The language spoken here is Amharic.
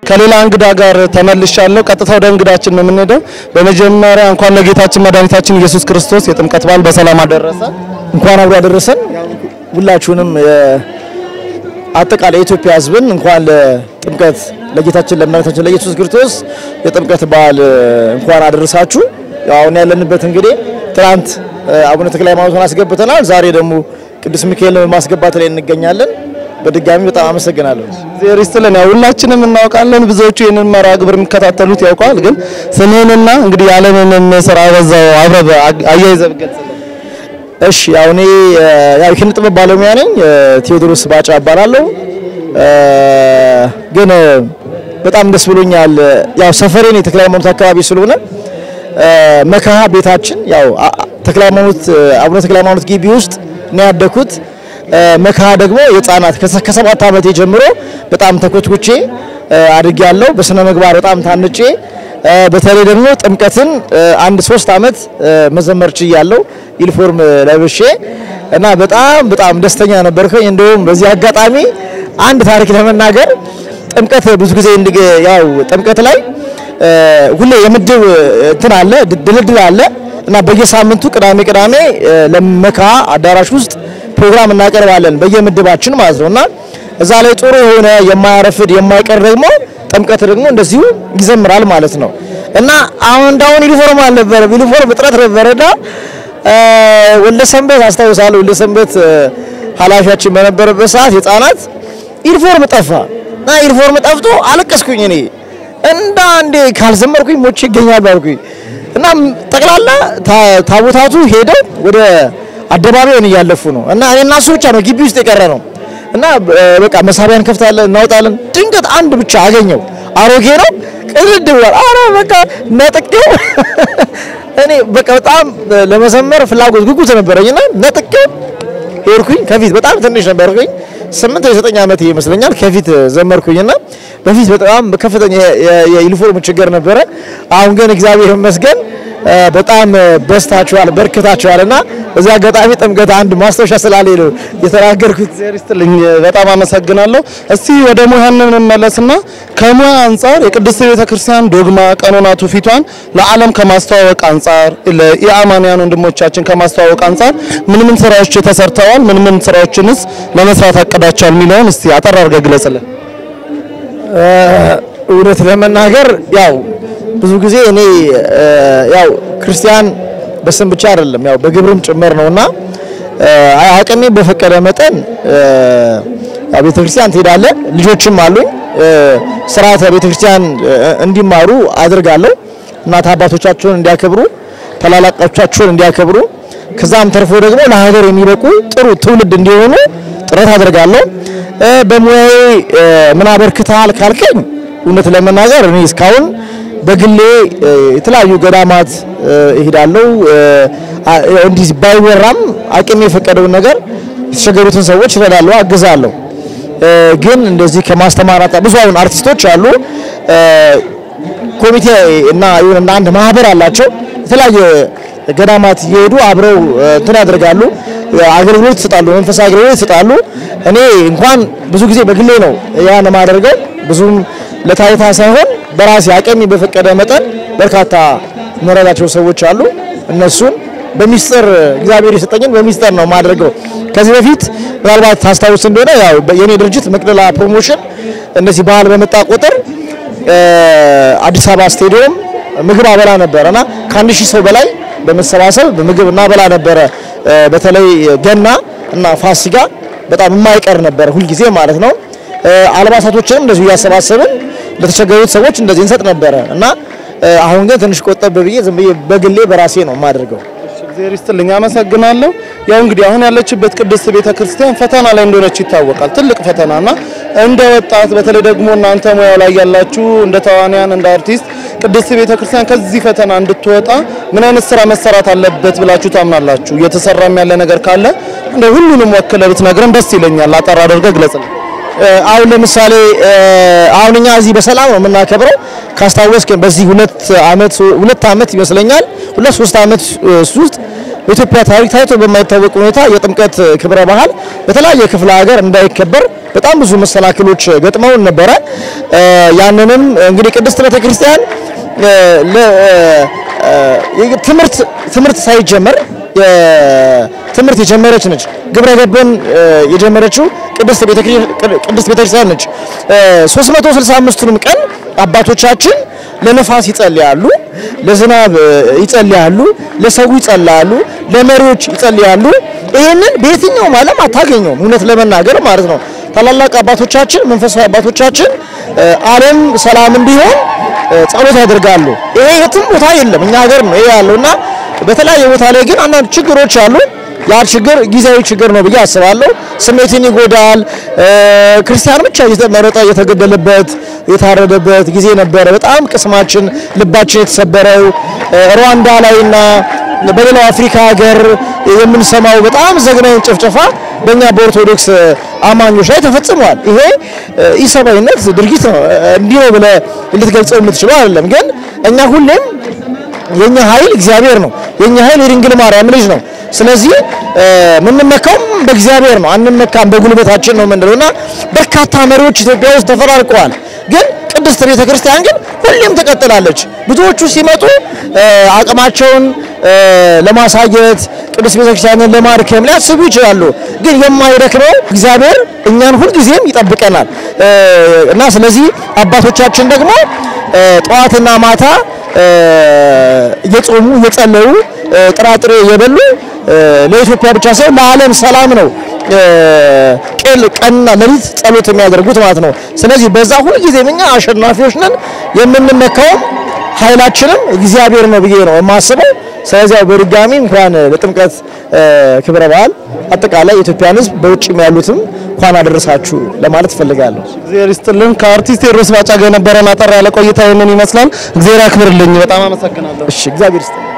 ከሌላ እንግዳ ጋር ተመልሻለሁ። ቀጥታ ወደ እንግዳችን ነው የምንሄደው። በመጀመሪያ እንኳን ለጌታችን መድኃኒታችን ኢየሱስ ክርስቶስ የጥምቀት በዓል በሰላም አደረሰ። እንኳን አብሮ ያደረሰን። ሁላችሁንም አጠቃላይ የኢትዮጵያ ሕዝብን እንኳን ለጥምቀት ለጌታችን ለመድኃኒታችን ለኢየሱስ ክርስቶስ የጥምቀት በዓል እንኳን አደረሳችሁ። ያው አሁን ያለንበት እንግዲህ ትናንት አቡነ ተክለ ሃይማኖትን አስገብተናል። ዛሬ ደግሞ ቅዱስ ሚካኤልን ማስገባት ላይ እንገኛለን። በድጋሚ በጣም አመሰግናለሁ። እግዚአብሔር ይስጥልን። ያው ሁላችንም እናውቃለን፣ ብዙዎቹ ይህንን መርሃ ግብር የሚከታተሉት ያውቀዋል። ግን ስምህንና እንግዲህ ያለምንም ስራ በዛው አብረህ አያይዘህ ብትገልጽልን። እሺ ያው እኔ ያው የኪነ ጥበብ ባለሙያ ነኝ። ቴዎድሮስ ባጫ እባላለሁ። ግን በጣም ደስ ብሎኛል። ያው ሰፈሬን የተክለ ሃይማኖት አካባቢ ስለሆነ መካሃ ቤታችን ያው ተክለ ሃይማኖት አቡነ ተክለ ሃይማኖት ግቢ ውስጥ ነው ያደኩት። መካሃ ደግሞ የህፃናት ከሰባት ዓመቴ ጀምሮ በጣም ተኮትኩቼ አድጌያለሁ። በስነ ምግባር በጣም ታንጬ በተለይ ደግሞ ጥምቀትን አንድ ሶስት ዓመት መዘመር ችያለሁ ዩኒፎርም ለብሼ እና በጣም በጣም ደስተኛ ነበርኩኝ። እንደውም በዚህ አጋጣሚ አንድ ታሪክ ለመናገር ጥምቀት ብዙ ጊዜ ያው ጥምቀት ላይ ሁሌ የምድብ እንትን አለ ድልድል አለ እና በየሳምንቱ ቅዳሜ ቅዳሜ ለመካ አዳራሽ ውስጥ ፕሮግራም እናቀርባለን በየምድባችን ማለት ነው እና እዛ ላይ ጥሩ የሆነ የማያረፍድ የማይቀር ደግሞ ጥምቀት ደግሞ እንደዚሁ ይዘምራል ማለት ነው እና አሁን እንዳሁን ዩኒፎርም አልነበረም፣ ዩኒፎርም እጥረት ነበረና ወለሰንበት አስታውሳለሁ። ወለሰንበት ኃላፊያችን በነበረበት ሰዓት የህፃናት ዩኒፎርም ጠፋ እና ዩኒፎርም ጠፍቶ አለቀስኩኝ እኔ እንዳ አንዴ ካልዘመርኩኝ ሞቼ ይገኛል ባልኩኝ እና ጠቅላላ ታቦታቱ ሄደው ወደ አደባባዩን እያለፉ ነው እና እኔ እና እሱ ብቻ ነው ግቢ ውስጥ የቀረ ነው እና በቃ መሳቢያ እንከፍታለን እናወጣለን። ድንገት አንድ ብቻ አገኘው። አሮጌ ነው ቅድድ ብሏል። አረ በቃ ነጥቄው እኔ በቃ በጣም ለመዘመር ፍላጎት ጉጉት ነበረኝና ነጥቄው ሄድኩኝ። ከፊት በጣም ትንሽ ነበርኩኝ፣ ስምንት ወይ ዘጠኝ ዓመት ይመስለኛል። ከፊት ዘመርኩኝና በፊት በጣም ከፍተኛ የዩኒፎርም ችግር ነበረ። አሁን ግን እግዚአብሔር ይመስገን በጣም በስታችኋል፣ በርክታችኋልና በዚህ አጋጣሚ ጥምቀት አንድ ማስታወሻ ስላለኝ ነው የተናገርኩት። እግዚአብሔር ይስጥልኝ። በጣም አመሰግናለሁ። እስቲ ወደ ሙያ እንመለስና ከሙያ አንጻር የቅድስት ቤተክርስቲያን ዶግማ፣ ቀኖና፣ ትውፊቷን ለዓለም ከማስተዋወቅ አንጻር ለኢአማንያን ወንድሞቻችን ከማስተዋወቅ አንጻር ምን ምን ስራዎች ተሰርተዋል? ምን ምን ስራዎችንስ ለመስራት አቅዳቸዋል? የሚለውን እስቲ አጠር አድርገህ ግለጽልን። እውነት ለመናገር ያው ብዙ ጊዜ እኔ ያው ክርስቲያን በስም ብቻ አይደለም ያው በግብርም ጭምር ነውና አቅሜ በፈቀደ መጠን ያው ቤተክርስቲያን ትሄዳለህ። ልጆችም አሉኝ ስርዓተ ቤተክርስቲያን እንዲማሩ አድርጋለሁ። እናት አባቶቻቸውን እንዲያከብሩ፣ ታላላቆቻቸውን እንዲያከብሩ ከዛም ተርፎ ደግሞ ለሀገር የሚበቁ ጥሩ ትውልድ እንዲሆኑ ጥረት አድርጋለሁ። በሙያዬ ምን አበርክተሃል ካልከኝ እውነት ለመናገር እኔ እስካሁን በግሌ የተለያዩ ገዳማት እሄዳለሁ። እንዲህ ባይወራም አቅሜ የፈቀደውን ነገር የተቸገሩትን ሰዎች እረዳለሁ፣ አግዛለሁ። ግን እንደዚህ ከማስተማር ብዙ አሁን አርቲስቶች አሉ ኮሚቴ እና የሆነ አንድ ማህበር አላቸው። የተለያየ ገዳማት እየሄዱ አብረው እንትን ያደርጋሉ፣ አገልግሎት ይሰጣሉ፣ መንፈሳዊ አገልግሎት ይሰጣሉ። እኔ እንኳን ብዙ ጊዜ በግሌ ነው ያን የማደርገው ብዙም ለታይታ ሳይሆን በራሴ አቅሜ በፈቀደ መጠን በርካታ መረዳቸው ሰዎች አሉ። እነሱን በሚስጥር እግዚአብሔር የሰጠኝን በሚስጥር ነው የማደርገው። ከዚህ በፊት ምናልባት ታስታውስ እንደሆነ ያው የኔ ድርጅት መቅደላ ፕሮሞሽን እንደዚህ ባህል በመጣ ቁጥር አዲስ አበባ ስቴዲየም ምግብ አበላ ነበረ እና ከአንድ ሺህ ሰው በላይ በመሰባሰብ በምግብ እናበላ ነበረ። በተለይ ገና እና ፋሲካ በጣም የማይቀር ነበረ ሁልጊዜ ማለት ነው። አልባሳቶችንም እንደዚሁ እያሰባሰብን ለተቸገሩት ሰዎች እንደዚህ እንሰጥ ነበረ እና አሁን ግን ትንሽ ቆጠብ ብዬ ዝም ብዬ በግሌ በራሴ ነው የማደርገው። እግዚአብሔር ይስጥልኝ፣ አመሰግናለሁ። ያው እንግዲህ አሁን ያለችበት ቅድስት ቤተክርስቲያን ፈተና ላይ እንደሆነች ይታወቃል። ትልቅ ፈተናና እንደ ወጣት በተለይ ደግሞ እናንተ ሙያው ላይ ያላችሁ እንደ ተዋንያን እንደ አርቲስት ቅድስት ቤተክርስቲያን ከዚህ ፈተና እንድትወጣ ምን አይነት ስራ መሰራት አለበት ብላችሁ ታምናላችሁ? እየተሰራም ያለ ነገር ካለ እንደ ሁሉንም ወክለህ ብትነግረን ደስ ይለኛል። አጠር አድርገህ ግለጽልን። አሁን ለምሳሌ አሁን እኛ እዚህ በሰላም ነው የምናከብረው። ካስታወስክ በዚህ ሁለት አመት ሁለት አመት ይመስለኛል ሁለት ሶስት አመት ውስጥ በኢትዮጵያ ታሪክ ታይቶ በማይታወቅ ሁኔታ የጥምቀት ክብረ በዓል በተለያየ ክፍለ ሀገር እንዳይከበር በጣም ብዙ መሰናክሎች ገጥመውን ነበረ። ያንንም እንግዲህ ቅድስት ቤተክርስቲያን ትምህርት ትምህርት ሳይጀመር ትምህርት የጀመረች ነች። ግብረ ገብን የጀመረችው ቅድስት ቤተክርስቲያን ነች። 365ቱንም ቀን አባቶቻችን ለነፋስ ይጸልያሉ፣ ለዝናብ ይጸልያሉ፣ ለሰው ይጸልያሉ፣ ለመሪዎች ይጸልያሉ። ይህንን በየትኛውም ዓለም አታገኘውም፣ እውነት ለመናገር ማለት ነው። ታላላቅ አባቶቻችን መንፈሳዊ አባቶቻችን ዓለም ሰላም እንዲሆን ጸሎት ያደርጋሉ። ይሄ የትም ቦታ የለም፣ እኛ ሀገር ነው ይሄ ያለውና በተለያየ ቦታ ላይ ግን አንዳንድ ችግሮች አሉ። ያ ችግር ጊዜያዊ ችግር ነው ብዬ አስባለሁ። ስሜትን ይጎዳል። ክርስቲያን ብቻ እየተመረጠ የተገደለበት የታረደበት ጊዜ ነበረ። በጣም ቅስማችን ልባችን የተሰበረው ሩዋንዳ ላይና በሌላው አፍሪካ ሀገር የምንሰማው በጣም ዘግናኝ ጭፍጨፋ በእኛ በኦርቶዶክስ አማኞች ላይ ተፈጽሟል። ይሄ ኢሰብአዊነት ድርጊት ነው። እንዲህ ነው ብለህ ልትገልጸው የምትችለው አይደለም። ግን እኛ ሁሌም የኛ ኃይል እግዚአብሔር ነው። የኛ ኃይል የድንግል ማርያም ልጅ ነው። ስለዚህ የምንመካውም በእግዚአብሔር ነው፣ አንመካም በጉልበታችን ነው የምንለውና በርካታ መሪዎች ኢትዮጵያ ውስጥ ተፈራርቀዋል። ግን ቅድስት ቤተ ክርስቲያን ግን ሁሌም ትቀጥላለች። ብዙዎቹ ሲመጡ አቅማቸውን ለማሳየት ቅድስት ቤተ ክርስቲያንን ለማድከም ሊያስቡ ይችላሉ። ግን የማይደክመው እግዚአብሔር እኛን ሁልጊዜም ይጠብቀናል እና ስለዚህ አባቶቻችን ደግሞ ጠዋትና ማታ እየጾሙ እየጸለዩ ጥራጥሬ እየበሉ ለኢትዮጵያ ብቻ ሳይሆን ለዓለም ሰላም ነው ቀንና ሌሊት ጸሎት የሚያደርጉት ማለት ነው። ስለዚህ በዛ ሁልጊዜም እኛ አሸናፊዎች ነን። የምንመካውም ኃይላችንም እግዚአብሔር ነው ብዬ ነው የማስበው። ስለዚህ በድጋሚ እንኳን ለጥምቀት ክብረ በዓል አጠቃላይ የኢትዮጵያን ሕዝብ በውጭም ያሉትም እንኳን አደረሳችሁ ለማለት እፈልጋለሁ። እግዚአብሔር ይስጥልን። ከአርቲስት ቴዎድሮስ ባጫ ጋር የነበረን አጠር ያለ ቆይታ ይህንን ይመስላል። እግዚአብሔር ያክብርልኝ። በጣም አመሰግናለሁ። እሺ፣ እግዚአብሔር ይስጥልኝ።